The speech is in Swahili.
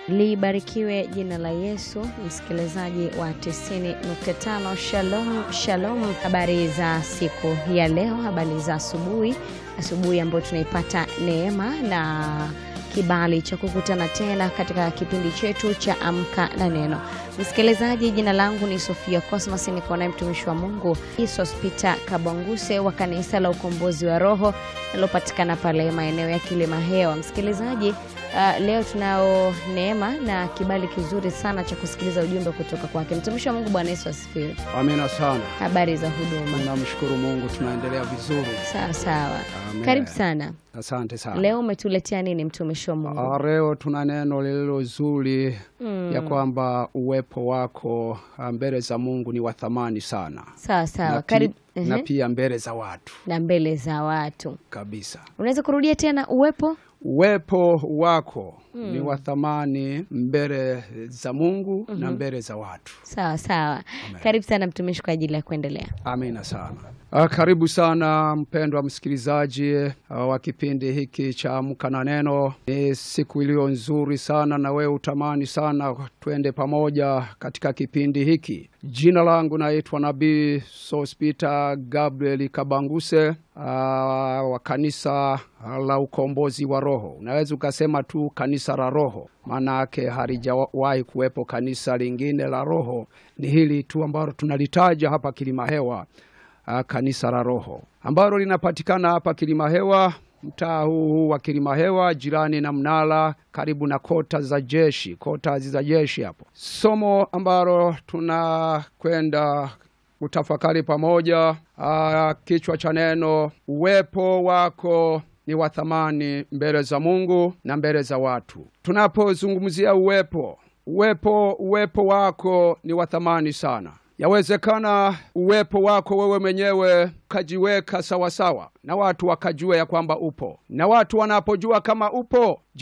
Libarikiwe jina la Yesu. Msikilizaji wa 90.5 Shalom, shalom. Habari za siku ya leo, habari za asubuhi, asubuhi ambayo tunaipata neema na kibali cha kukutana tena katika kipindi chetu cha Amka na Neno. Msikilizaji, jina langu ni Sofia Cosmas, niko naye mtumishi wa Mungu Sospita Kabwanguse wa kanisa la Ukombozi wa Roho linalopatikana pale maeneo ya Kilima Hewa. Msikilizaji, uh, leo tunao neema na kibali kizuri sana cha kusikiliza ujumbe kutoka kwake mtumishi wa Mungu. Bwana Yesu asifiwe. Amina sana. Habari za huduma? Namshukuru Mungu, tunaendelea vizuri. Sawa sawa, Amen. karibu sana. Asante sana. Leo umetuletea nini mtumishi wa Mungu? Ah, Leo tuna neno lililo zuri Mm. ya kwamba uwepo wako ah, mbele za Mungu ni wa thamani sana Sawa sawa, na, pi- karibu. na Ehe. pia mbele za watu na mbele za watu. kabisa. Unaweza kurudia tena uwepo? Uwepo wako ni wa thamani mbele za Mungu na mbele za watu. Sawa sawa, karibu sana mtumishi kwa ajili ya kuendelea. Amina sana. Ah, karibu sana mpendwa msikilizaji ah, wa kipindi hiki cha Amka na Neno. Ni siku iliyo nzuri sana, na wewe utamani sana twende pamoja katika kipindi hiki. Jina langu naitwa Nabii Sospita Gabriel Kabanguse ah, wa kanisa la Ukombozi wa Roho. Unaweza ukasema tu kanisa la Roho, maana yake halijawahi kuwepo kanisa lingine la Roho. Ni hili tu ambalo tunalitaja hapa Kilima Hewa, ah, kanisa la Roho ambalo linapatikana hapa Kilima Hewa, mtaa huu huu wa Kilima Hewa, jirani na mnara, karibu na kota za jeshi, kota za jeshi hapo. Somo ambalo tunakwenda kutafakari pamoja, ah, kichwa cha neno, uwepo wako ni wa thamani mbele za Mungu na mbele za watu. Tunapozungumzia uwepo, uwepo, uwepo wako ni wa thamani sana. Yawezekana uwepo wako wewe mwenyewe ukajiweka sawasawa na watu wakajua ya kwamba upo, na watu wanapojua kama upo